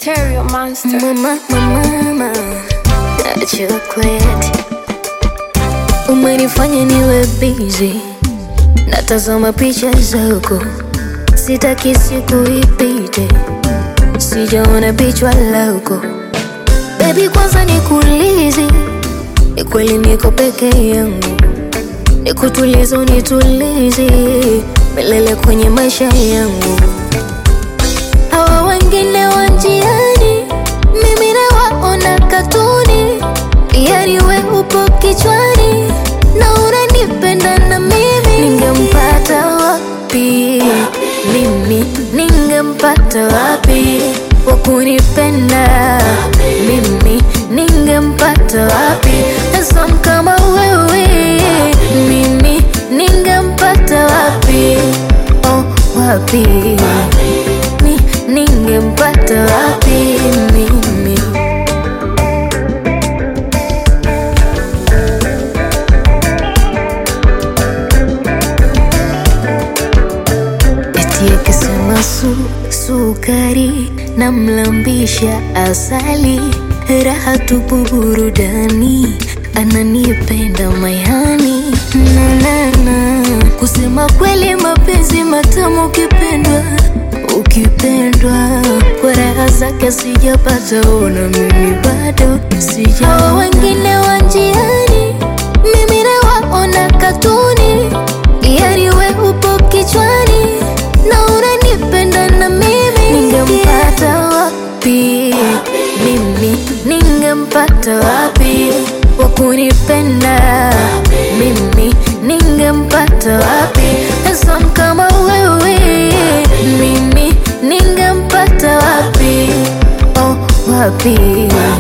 Stereo Monster. Mama, mama, mama, chocolate umenifanya niwe busy, natazama picha zako, sitaki siku ipite, sijaona picha lako. Baby, kwanza nikuulize, ni kweli niko peke yangu? Nikutulize, unitulize milele kwenye maisha yangu hawa wengine wa njiani, mimi nawaona katuni, yani we upo kichwani na unanipenda na mimi. Ningempata wapi mimi, ningempata wapi wa kunipenda mimi, ningempata wapi handsome kama wewe mimi, ningempata wapi oh, wapi ni ningempata wapi mimi? Eti akisema su sukari na mlambisha asali, raha tupu burudani, ananipenda mayani na na na kusema kweli, mapenzi matamu ukipendwa ukipendwa kwa raha zake sijapata, ona mimi bado sija. Hawa wengine wa njiani, mimi nawaona katuni, yani we upo kichwani na unanipenda na mimi. Ningempata wapi mimi, ningempata wapi wa kunipenda mimi, ningempata wapi handsome kama wewe mimi, ningempata wapi oh, wapi